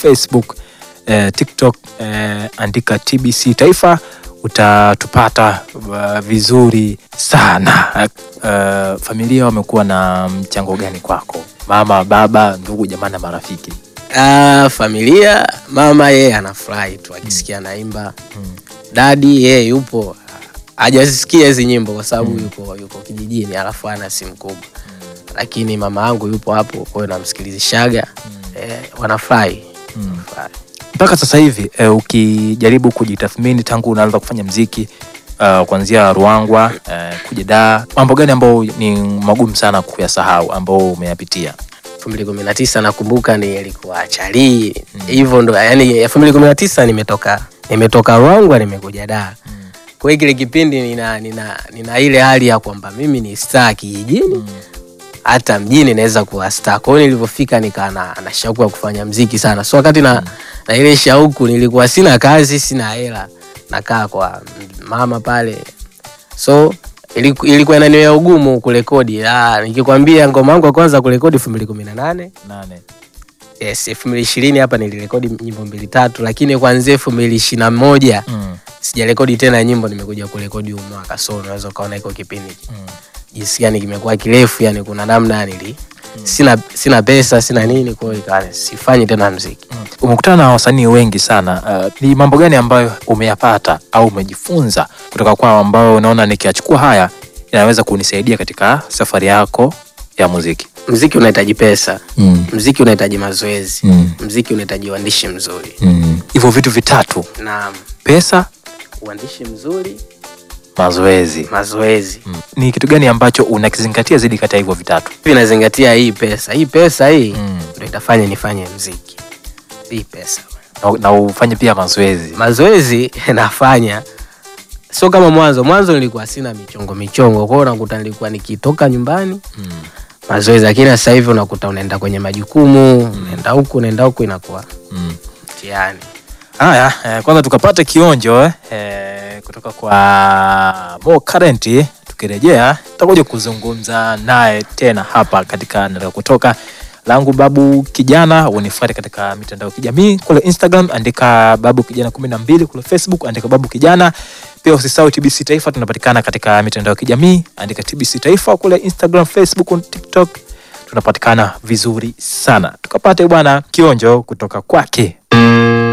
Facebook, eh, TikTok eh, andika TBC Taifa utatupata uh, vizuri sana. Uh, familia wamekuwa na mchango gani kwako? Mama, baba, ndugu, jamaa na marafiki? Ah, familia, mama yeye anafurahi tu akisikia naimba. Dadi yeye yupo hajasikia hizi nyimbo kwa sababu yuko yuko kijijini, alafu ana simu kubwa, lakini mama yangu yupo hapo, kwa hiyo namsikilizishaga. Eh, wanafurahi Wanafurahi. mpaka sasa hivi eh, ukijaribu kujitathmini tangu unaanza kufanya mziki uh, kuanzia Ruangwa eh, kuja Dar, mambo gani ambayo ni magumu sana kuyasahau ambao umeyapitia? elfu mbili kumi na tisa nakumbuka ni ilikuwa chali hivyo ndo yani elfu mbili kumi na tisa nimetoka nimetoka Ruangwa nimekuja Dar kwa hiyo kile kipindi nina, nina, nina ile hali ya kwamba mimi ni star kijijini hata mjini naweza kuwa star. Kwa hiyo nilivyofika nikaa na, na shauku ya kufanya mziki sana, so wakati na, na ile shauku nilikuwa sina kazi, sina hela, nakaa kwa mama pale, so iliku- ilikuwa inaniwea ugumu kurekodi. Ah, nikikwambia ngoma yangu ya kwanza kurekodi elfu mbili kumi na nane Nane. yes, elfu mbili ishirini hapa nilirekodi nyimbo mbili tatu, lakini kuanzia elfu mbili ishirini na moja Mm. sijarekodi tena nyimbo, nimekuja kurekodi huu mwaka, so unaweza ukaona iko kipindi Mm. jinsi gani kimekuwa kirefu, yani kuna namna nili sina sina pesa sina nini, kwa hiyo ikawa sifanyi tena mziki. Mm. Umekutana na wasanii wengi sana. Uh, ni mambo gani ambayo umeyapata au umejifunza kutoka kwao ambayo unaona nikiyachukua haya yanaweza kunisaidia katika safari yako ya muziki? Mziki unahitaji pesa, Mm. mziki unahitaji mazoezi, Mm. mziki unahitaji uandishi mzuri Mm. Hivyo vitu vitatu, na pesa, uandishi mzuri, mazoezi. mazoezi. Mm. Ni kitu gani ambacho unakizingatia zaidi kati ya hivyo vitatu? Hivi nazingatia hii pesa, hii pesa hii Mm. ndio itafanya nifanye mziki. Hii pesa, Na, na ufanye pia mazoezi. mazoezi nafanya sio kama mwanzo. Mwanzo nilikuwa sina michongo michongo, kwa hiyo unakuta nilikuwa nikitoka nyumbani Mm. mazoezi, lakini sasa hivi unakuta unaenda kwenye majukumu, unaenda huku unaenda huku, inakuwa Mm. mtihani. Haya, eh, kwanza tukapata kionjo eh, eh, kutoka kwa Mo Current. Tukirejea tutakuja kuzungumza naye tena hapa katika Nataka Kutoka langu Babu Kijana. Unifuate katika mitandao ya kijamii kule Instagram, andika Babu Kijana kumi na mbili, kule Facebook andika Babu Kijana. Pia usisahau TBC Taifa, tunapatikana katika mitandao ya kijamii, andika TBC Taifa kule Instagram, Facebook, TikTok, tunapatikana vizuri sana. Tukapate bwana kionjo kutoka kwake